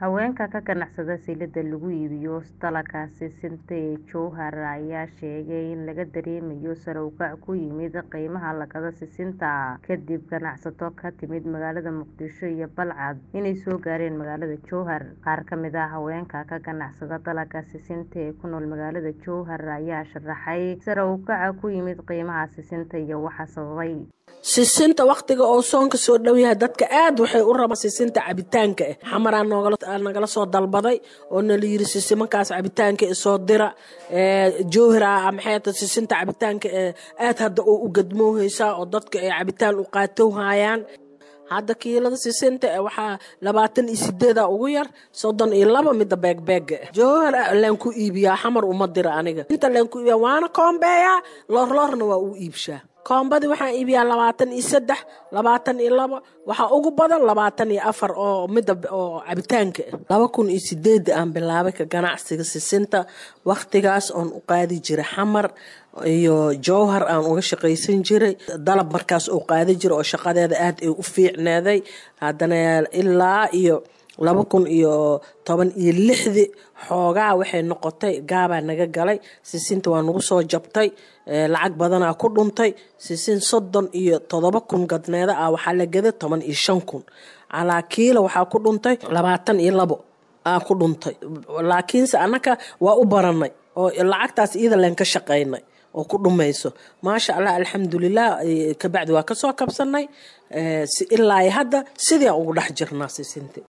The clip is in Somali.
haweenka ka ganacsada silida lagu iibiyo dalagga sisinta ee jowhar ayaa sheegay in laga dareemayo sare u kac ku yimid qiimaha lakada sisinta kadib ganacsato ka timid magaalada muqdisho iyo balcad inay soo gaareen magaalada jowhar qaar kamid ah haweenka ka ganacsada dalagga sisinta ee ku nool magaalada jowhar ayaa sharaxay sare u kaca ku yimid qiimaha sisinta iyo waxa sababay sisinta waktiga oo soonka soo dhow yahay dadka aad waxay u rabaan sisinta cabitaanka ah xamaraa nagala soo dalbaday oo nala yiri sisimankaas cabitaanka soo dira jowhara maxay sisinta cabitaanka aad hadda oo u gadmoohaysaa oo dadka ay cabitaan u qaatowhayaan hadda kiilada sisinta waxaa labaatan iyo sideeda ugu yar soddon iyo laba mida beegbeega jowhar laan ku iibiyaa xamar uma dira aniga inta laan ku iibiyaa waana koombeeyaa loorloorna waa u iibshaa koombadii waxaan iibiyaa labaatan iyo saddex labaatan iyo labo waxaa ugu badan labaatan iyo afar oo mida oo cabitaanka ah laba kun iyo sideeda aan bilaabay ka ganacsiga sisinta wakhtigaas oon u qaadi jiray xamar iyo jowhar aan uga shaqaysan jiray dalab markaas oo qaadi jiray oo shaqadeeda aad ay u fiicneeday haddana ilaa iyo laba kun iyo toban iyo lixdii xoogaa waxay noqotay gaabaa naga galay sisinta waa nagu soo jabtay lacag badanaa ku dhuntay sisin soddon iyo todoba kun gadneeda ah waxaa la gaday toban iyo shan kun calaa kiila waxaa ku dhuntay labaatan iyo labo aa ku dhuntay laakiinse annaka waa u baranay oo lacagtaas iyada leen ka shaqaynay oo ku dhumayso maasha allah alxamdulilah kabacdi waa kasoo kabsanay ilaa hadda sidii aan ugu dhex jirnaa sisinta